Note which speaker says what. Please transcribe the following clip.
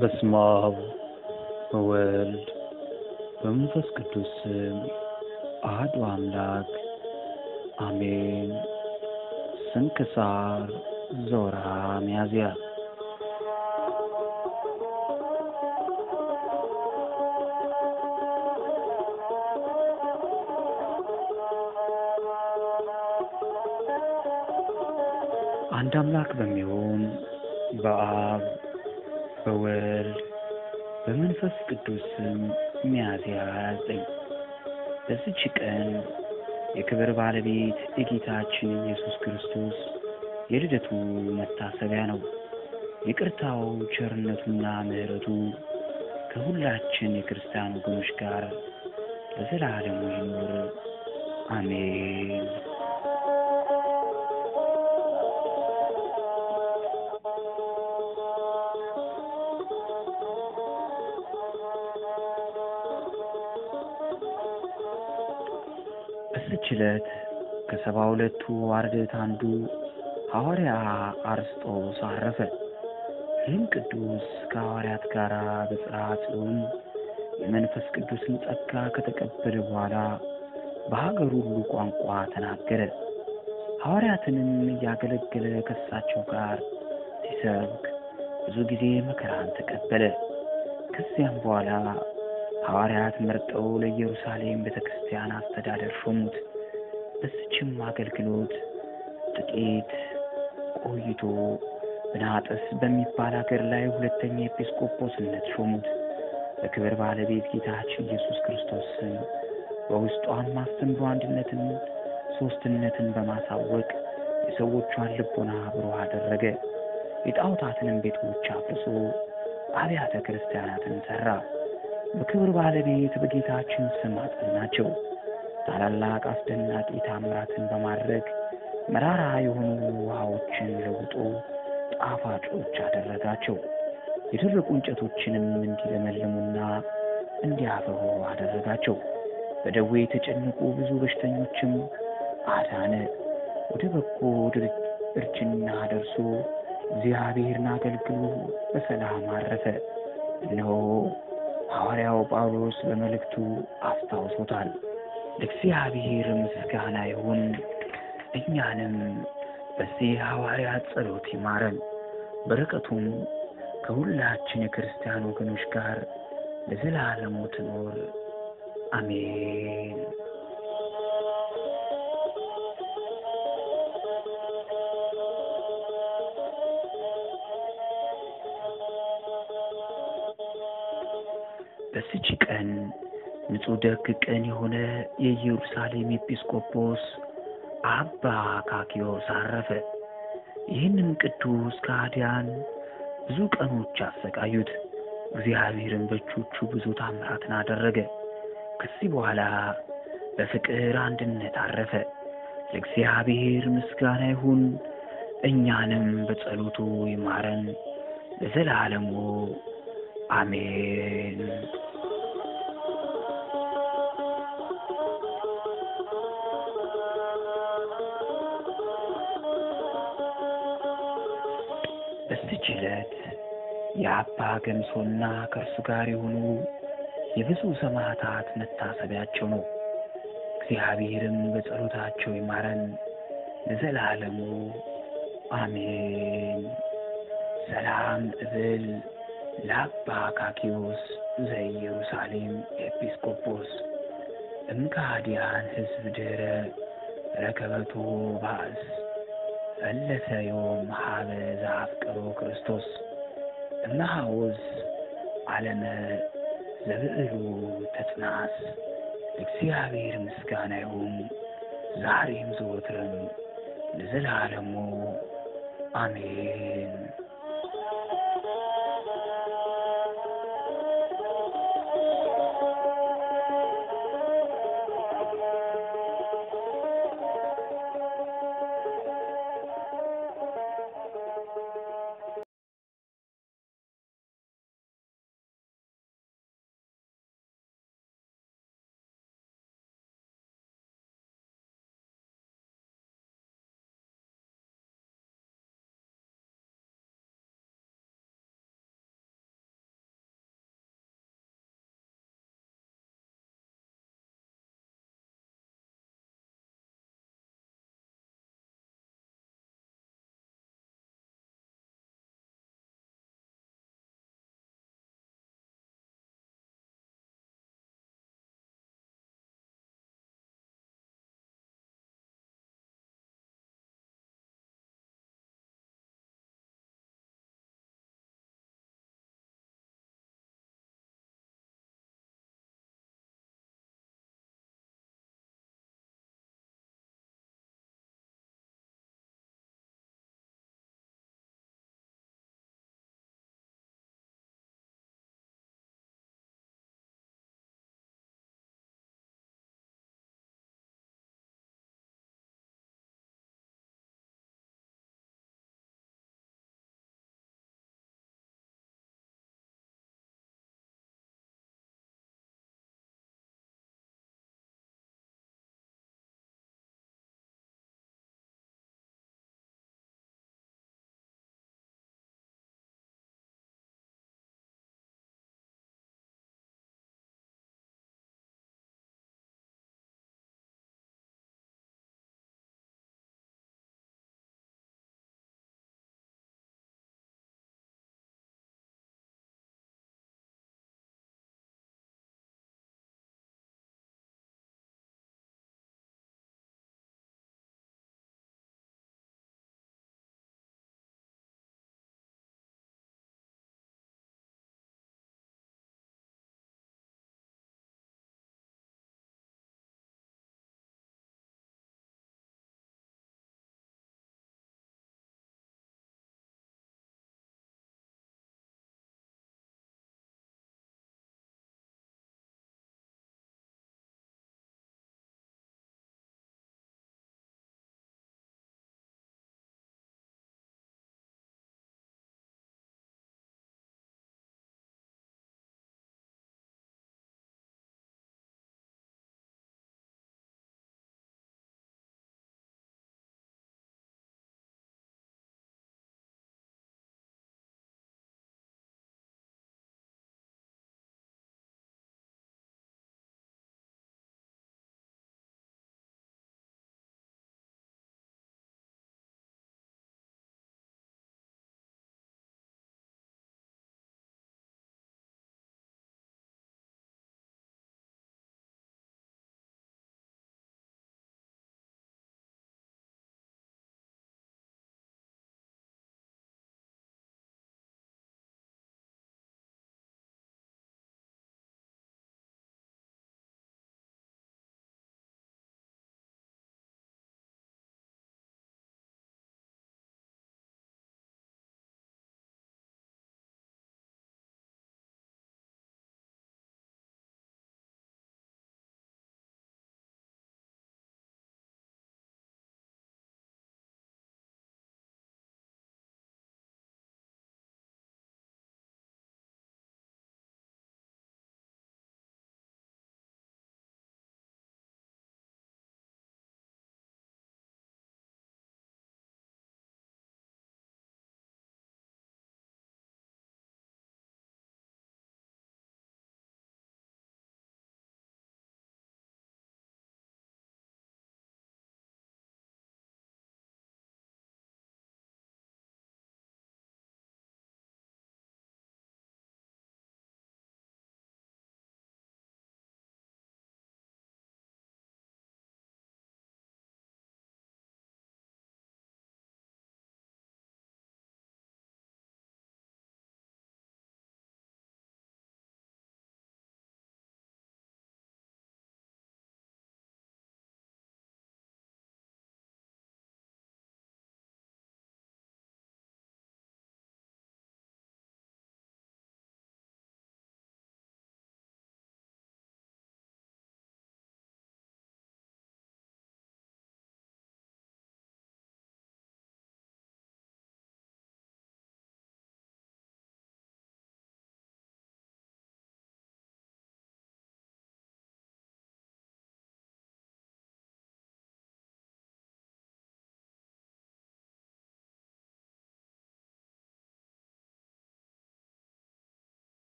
Speaker 1: በስመ አብ ወወልድ በመንፈስ ቅዱስ ስም አሐዱ አምላክ አሜን። ስንክሳር ዘወርኀ ሚያዝያ። አንድ አምላክ በሚሆን በአብ በወልድ በመንፈስ ቅዱስ ስም ሚያዝያ 29 በዚች ቀን የክብር ባለቤት የጌታችን ኢየሱስ ክርስቶስ የልደቱ መታሰቢያ ነው። ይቅርታው ቸርነቱና ምሕረቱ ከሁላችን የክርስቲያን ወገኖች ጋር ለዘላለሙ ይኑር አሜን። በዚች ዕለት ከሰባ ሁለቱ አርድእት አንዱ ሐዋርያ አርስጦስ አረፈ። ይህም ቅዱስ ከሐዋርያት ጋር በጽርሐ ጽዮን የመንፈስ ቅዱስን ጸጋ ከተቀበለ በኋላ በሀገሩ ሁሉ ቋንቋ ተናገረ። ሐዋርያትንም እያገለገለ ከእሳቸው ጋር ሲሰብክ ብዙ ጊዜ መከራን ተቀበለ። ከዚያም በኋላ ሐዋርያት መርጠው ለኢየሩሳሌም ቤተ ክርስቲያን አስተዳደር ሾሙት። በዚችም አገልግሎት ጥቂት ቆይቶ ብናጥስ በሚባል ሀገር ላይ ሁለተኛ ኤጲስቆጶስነት ሾሙት። በክብር ባለቤት ጌታችን ኢየሱስ ክርስቶስ ስም በውስጧም አስተምሮ አንድነትን፣ ሦስትነትን በማሳወቅ የሰዎቿን ልቦና ብሩህ አደረገ። የጣዖታትንም ቤቶች አፍርሶ አብያተ ክርስቲያናትን ሠራ። በክብር ባለቤት በጌታችን ስም አጸናቸው። ታላላቅ አስደናቂ ታምራትን በማድረግ መራራ የሆኑ ውሃዎችን ለውጦ ጣፋጮች አደረጋቸው። የደረቁ እንጨቶችንም እንዲለመልሙና እንዲያፈሩ አደረጋቸው። በደዌ የተጨነቁ ብዙ በሽተኞችም አዳነ። ወደ በጎ እርጅና ደርሶ እግዚአብሔርን አገልግሎ በሰላም አረፈ። እነሆ ሐዋርያው ጳውሎስ በመልእክቱ አስታውሶታል። ለእግዚአብሔር ምስጋና ይሁን፣ እኛንም በዚህ ሐዋርያት ጸሎት ይማረን፣ በረከቱም ከሁላችን የክርስቲያን ወገኖች ጋር ለዘላለሙ ትኖር አሜን። በዚች ቀን ንጹሕ ደግ ቀን የሆነ የኢየሩሳሌም ኤጲስቆጶስ አባ አካክዮስ አረፈ። ይህንም ቅዱስ ከሃዲያን ብዙ ቀኖች አሰቃዩት። እግዚአብሔርን በእጆቹ ብዙ ታምራትን አደረገ። ከዚህ በኋላ በፍቅር አንድነት አረፈ። ለእግዚአብሔር ምስጋና ይሁን፣ እኛንም በጸሎቱ ይማረን ለዘላለሙ አሜን። በዚች ዕለት የአባ ገምሶና ከእርሱ ጋር የሆኑ የብዙ ሰማዕታት መታሰቢያቸው ነው። እግዚአብሔርም በጸሎታቸው ይማረን ለዘላለሙ አሜን። ሰላም እብል ለአባ አካክዮስ ዘኢየሩሳሌም ኤጲስቆጶስ እምከሃዲያን ሕዝብ ድኅረ ረከበቶ ባእስ ፈለሰ ዮም ሀበ ዘአፍቅሮ ክርስቶስ እመሃውዝ ዓለመ ዘብዕሉ ተጽናስ። እግዚአብሔር ምስጋና ይሁን ዛሬም ዘወትርም ለዘላለሙ አሜን።